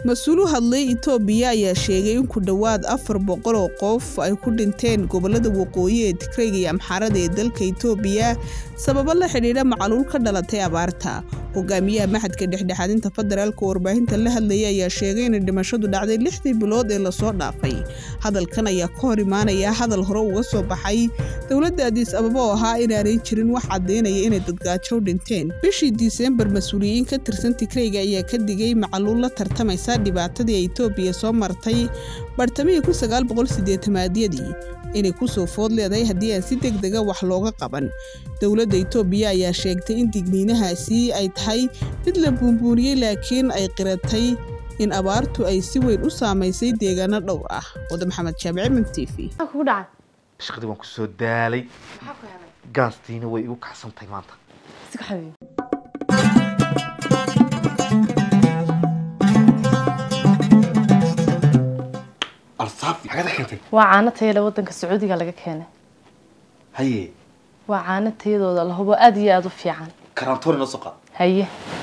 mas-uul u hadlay itoobiya ayaa sheegay in ku dhowaad afar boqol oo qof ay ku dhinteen gobolada waqooyi ee tigreyga iyo amxaarada ee dalka itoobiya sababo la xidhiidha macaluul ka dhalatay abaarta hogaamiyaha maxadka dhexdhexaadinta federaalka warbaahinta la hadlayay ayaa sheegay inay dhimashadu dhacday lixdii bilood ee lasoo dhaafay hadalkan ayaa ka hor imaanaya hadal hore uga soo baxay dowladda adiis ababa oo ahaa inaanay jirin wax caddaynaya inay dadgaajo u dhinteen bishii diseembar mas-uuliyiin ka tirsan tigreyga ayaa ka digay macaluul la tartamaysa dhibaatadii ay itoobiya soo martay bartamihii kun sagaal boqol sideetamaadyadii inay kusoo food leedahay haddii aan si deg dega wax looga qaban dowladda itoobiya ayaa sheegtay in digniinahaasi ay tahay mid la buunbuuniyey laakiin ay qiratay in abaartu ay si weyn u saamaysay deegaano dhowr ah wada maxamed jaamici min t v kugu dhacay shaqadii waan kusoo daalay maxaa ku helay gaastiina way igu kacsantahay maanta iska xabiib alsaafi xagada keentay waa caano tayada wadanka sacuudiga laga keenay haye waa caano tayadooda la hubo aada iyo aada u fiican karantoori noo soo qaad haye